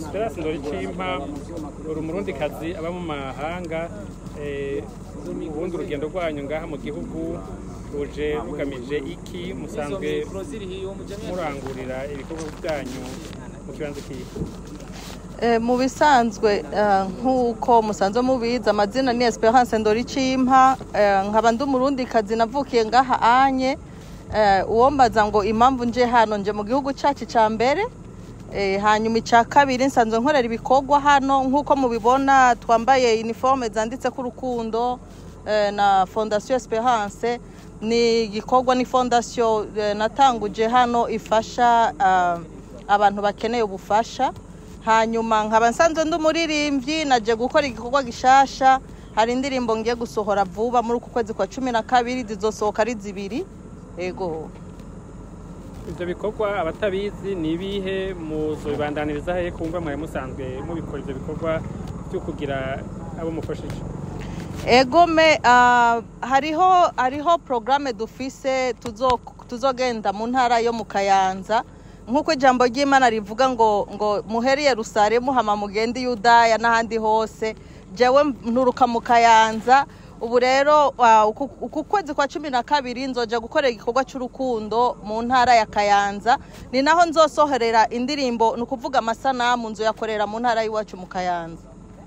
esperance ndoricimpa uri umurundikazi aba mu mahanga eh, ubundi urugendo rwanyu ngaha mu gihugu ruje rugamije iki musanzwe murangurira ibikorwa byanyu mu kibanza kihe Eh, mu bisanzwe eh, nk'uko musanzwe mubizi amazina ni Esperance Ndoricimpa eh, nkaba ndi umurundikazi navukiye ngaha anye eh, uwombaza ngo impamvu nje hano nje mu gihugu cacu ca mbere eh, hanyuma ica kabiri nsanzwe nkorera ibikorwa hano nk'uko mubibona twambaye uniforme zanditseko urukundo eh, na Fondation Esperance ni igikorwa ni fondation eh, natanguje hano ifasha ah, abantu bakeneye ubufasha hanyuma nkaba nsanzwe ndi umuririmbyi naje gukora igikorwa gishasha hari indirimbo ngiye gusohora vuba muri uku kwezi kwa cumi na kabiri zizosohoka ari zibiri ego ivyo bikorwa abatabizi ni ibihe muzobibandaniriza hehe kumva mwari musanzwe mubikora ivyo bikorwa vyo kugira abo mufashije egome ah, hariho hariho porogaramu dufise tuzo- tuzogenda mu ntara yo mu kayanza nk'uko ijambo ry'imana rivuga ngo ngo muhere yerusalemu hama mugende i yudaya n'ahandi hose jewe nturuka mu kayanza ubu rero ah, uku uku kwezi kwa cumi na kabiri nzoja gukorera igikorwa cy'urukundo mu ntara ya kayanza ni naho nzosohorera indirimbo ni ukuvuga amasanamu nzoyakorera mu ntara y'iwacu mu kayanza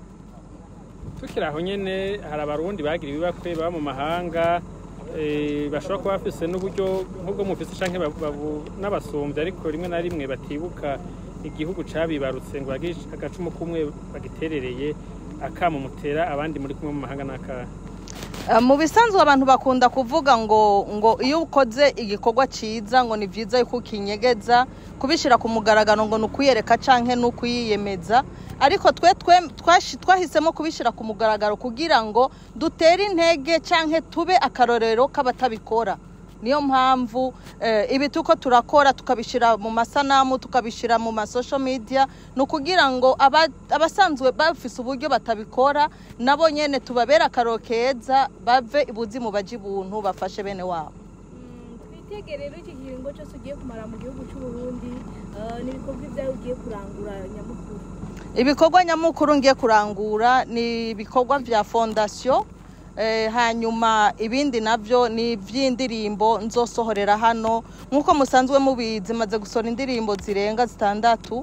tukiri aho nyene hari abarundi bagira ibibakwe baba mu mahanga eh, bashobora kuba bafise n'uburyo nk'ubwo mufise canke babu- babu- n'abasumbyi ariko rimwe na rimwe batibuka igihugu cabibarutse ngo bagire agacumu kumwe bagiterereye akamo mutera abandi muri kumwe mu mahanga n'akahe Eh, mu bisanzwe abantu bakunda kuvuga ngo ngo iyo ukoze igikorwa cyiza ngo ni byiza yuko ukinyegeza kubishyira ku mugaragaro ngo ni ukuyereka canke ni ukuyiyemeza ariko twe twe- twashi- twahisemo kubishyira ku mugaragaro kugira ngo dutere intege canke tube akarorero k'abatabikora niyo mpamvu eh, ibi tuko turakora tukabishyira mu masanamu tukabishyira mu masosho media ni ukugira ngo aba- abasanzwe bafise uburyo batabikora nabo nyene tubabere akaroro keza bave ibuzimu baje ibuntu bafashe bene wabo twitege rero iki kiringo cyose ugiye kumara mu gihugu cy'u Burundi eh, n'ibikorwa ibyawe ugiye kurangura nyamukuru ibikorwa nyamukuru ngiye kurangura ni ibikorwa vya fondasiyo eh, hanyuma ibindi navyo ni ivy'indirimbo nzosohorera hano nk'uko musanzwe mubizi maze gusohora indirimbo zirenga zitandatu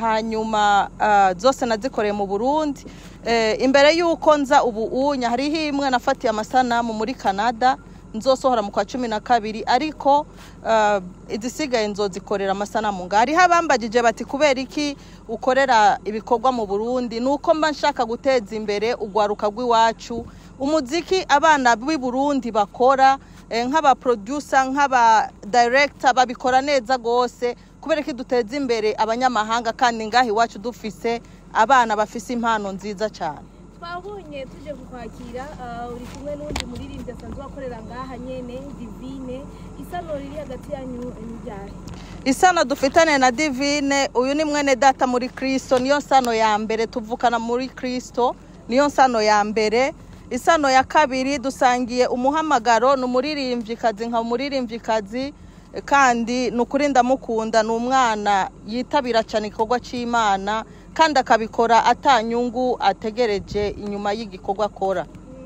hanyuma ah, zose nazikoreye mu burundi eh, imbere y'uko nza ubu unya hariho imwe nafatiye amasanamu muri canada nzosohora mu kwa cumi na kabiri ariko uh, izisigaye nzozikorera amasanamu nga hariho abambagije bati kubera iki ukorera ibikorwa mu burundi ni uko mba nshaka guteza imbere urwaruka rw'iwacu umuziki abana b'i burundi bakora eh, nk'abaproducer nk'aba director babikora neza rwose kubera ko duteza imbere abanyamahanga kandi ngaha iwacu dufise abana bafise impano nziza cyane twabonye tuje kukwakira eh, uri kumwe n'undi muririmbyi asanzwe akorera ngaha nyene divine isano riri hagati yanyu n'ibyahe isano dufitane na divine uyu ni mwene data muri kristo niyo nsano ya mbere tuvukana muri kristo niyo nsano ya mbere isano ya kabiri dusangiye umuhamagaro ni umuririmvyikazi nka umuririmvyikazi eh, kandi ni ukuri ndamukunda ni umwana yitabira cyane igikorwa cy'imana kandi akabikora atanyungu ategereje inyuma y'igikorwa akora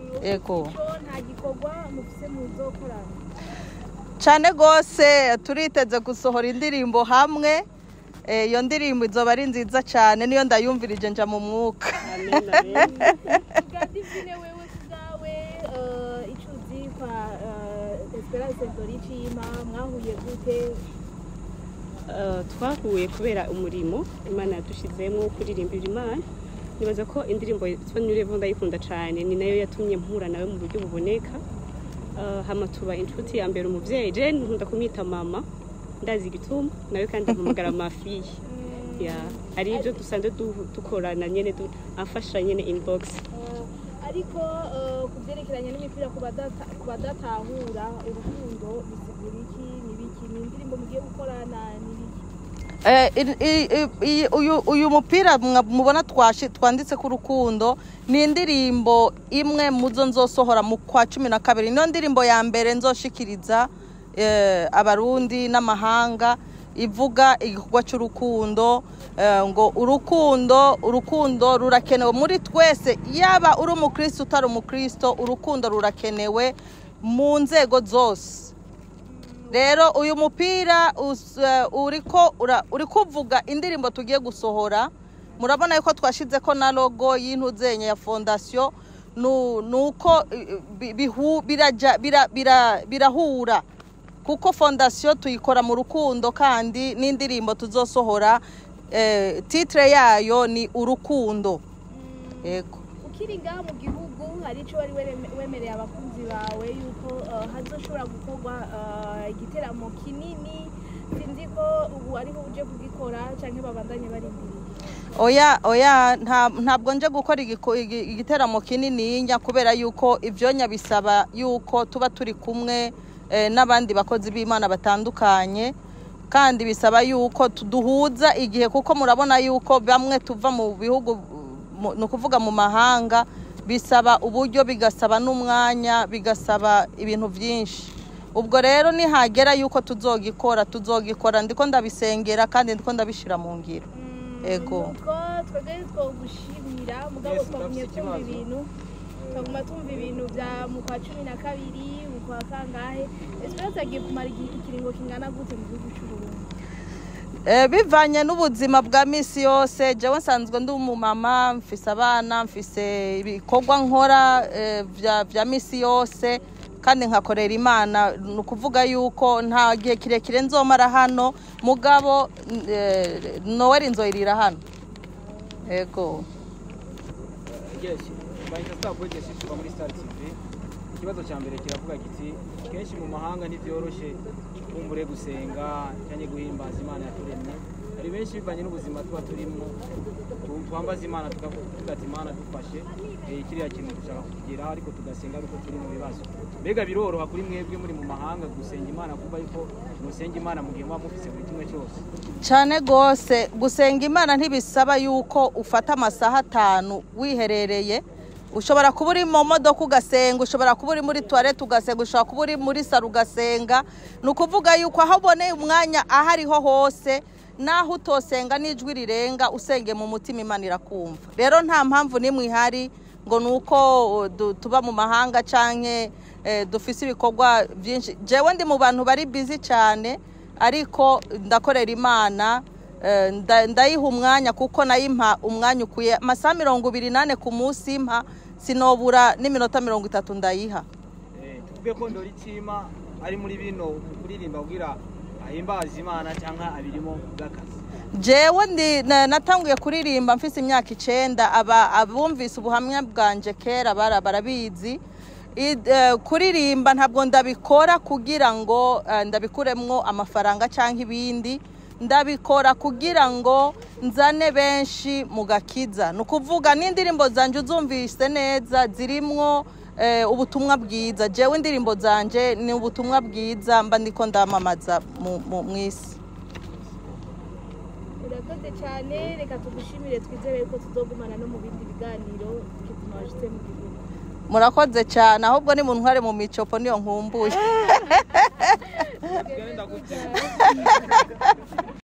ego so nta gikorwa mufise muzokorana cyane rwose turiteze gusohora indirimbo hamwe Eh, iyo ndirimbo izoba ari nziza cyane niyo ndayumvirije nja mu mwuka bwa divine wewe kubwawe eh, ico uzi kwa eh, esperance doricima mwahuye gute Eh, twahuye kubera umurimo imana yadushizemo wo kuririmbira imana nibaza ko indirimbo yitwa nyurevo ndayikunda cyane ni nayo yatumye mpura nawe mu buryo buboneka Eh, hama tuba inshuti ya mbere umuvyeyi je nkunda kumwita mama ndazi igituma nawe kandi ampamagara mafiye ya ari ibyo dusanzwe du- dukorana nyene du- amfasha nyene inbox Eh, ariko eh, ku byerekeranye n'imipira ku badata- ku badatahura urukundo bisigura iki ni biki ni indirimbo mugiye gukorana ni biki Eh, i- i- i- uyu- uyu mupira mwa- mubona twashi- twanditse ku rukundo ni indirimbo imwe muzo nzosohora mu kwa cumi na kabiri niyo ndirimbo ya mbere nzoshikiriza eh, abarundi n'amahanga ivuga igikorwa cy'urukundo eh, ngo urukundo urukundo rurakenewe muri twese yaba uri umukristo utari umukristo urukundo rurakenewe mu nzego zose rero uyu mupira us- eh, uriko ura- uri kuvuga indirimbo tugiye gusohora murabona yuko twashize ko na logo y'intuzenye ya fondasiyo nu- nuko eh, bi- bihu- biraja- bira- bira- birahura kuko fondasiyo tuyikora mu rukundo kandi n'indirimbo tuzosohora eh, titire yayo ni urukundo yego ukiri ngaha mu gihugu hari icyo wari were- wemereye abakunzi bawe yuko eh, hazoshobora gukorwa eh, igiteramo kinini sinzi ko ubu ariho uje kugikora cyangwa babandanye barindiriye oya oya nta- ntabwo nje gukora igiko- igi- igiteramo kinini nya kubera yuko ibyonya bisaba yuko tuba turi kumwe eh, n'abandi bakozi b'imana batandukanye kandi bisaba yuko tu- duhuza igihe kuko murabona yuko bamwe tuva mu bihugu mu- ni ukuvuga mu mahanga bisaba uburyo bigasaba n'umwanya bigasaba ibintu byinshi ubwo rero nihagera yuko tuzogikora tuzogikora ndiko ndabisengera kandi ndiko ndabishyira mu ngiro Ego. nuko twebwe twogushimira mugabo Yes, twagumye ndafise twumva ikibazo. ibintu twaguma twumva ibintu bya mu kwa cumi na kabiri mu kwa kangahe esperance agiye kumara igi- ikiringo kingana gute mu gihugu cy'uburundi Eh, bivanye n'ubuzima bwa misi yose jewe nsanzwe ndi umumama mfise abana mfise ibikorwa nkora eh, vya, vya misi yose kandi nkakorera imana ni ukuvuga yuko nta gihe kirekire nzomara hano mugabo eh, noweli nzoyirira hano yego yes bahita star boy yes tuba muri star tv ikibazo cya mbere kiravuga kiti kenshi mu mahanga ntibyoroshye kumbure gusenga cyangwa guhimbaza imana yaturemye hari benshi bivanye n'ubuzima tuba turimo tu- twambaza imana tukavuga ati imana dufashe eh, kiriya kintu dushaka kukigeraho ariko tugasenga ariko turi mu bibazo mbega biroroha kuri mwebwe muri mu mahanga gusenga imana kuba yuko musenga imana mu gihe muba mufise buri kimwe cyose cyane rwose gusenga imana ntibisaba yuko ufata amasaha atanu wiherereye ushobora kuba uri mu modoka ugasenga ushobora kuba uri muri tuwarete ugasenga ushobora kuba uri muri saro ugasenga ni ukuvuga yuko aho uboneye umwanya aho ariho hose naho utosenga n'ijwi rirenga usenge mu mutima imana irakumva rero nta mpamvu n'imwe ihari ngo ni uko uh, du- tuba mu mahanga cyangwa dufise ibikorwa byinshi jewe ndi mu bantu bari bizi cyane ariko ndakorera imana eh, nda- ndayiha umwanya kuko nayimpa umwanya ukwiye amasaha mirongo ibiri n'ane ku munsi impa sinobura n'iminota mirongo itatu ndayiha Eh, tuvuge ko ndori cima ari muri bino mu kuririmba kugira ahimbaza imana cyangwa abirimo bw'akazi jewe ndi na- natanguye kuririmba mfise imyaka icenda aba abumvise ubuhamya bwanje kera bara barabizi I- eh, kuririmba ntabwo ndabikora kugira ngo eh, ndabikuremwo amafaranga cyangwa ibindi ndabikora kugira ngo nzane benshi mu gakiza ni ukuvuga n'indirimbo zanje uzumvise neza zirimwo eh, ubutumwa bwiza jewe indirimbo zanje ni ubutumwa bwiza mba ndiko ndamamaza mu- mu mu isi urakoze cyane reka tugushimire twizere ko tuzogumana no mu bindi biganiro tukituma washyize mu gihugu murakoze cyane ahubwo ni mu ntware mu micopo niyo nkumbuye Tugende ndagutse.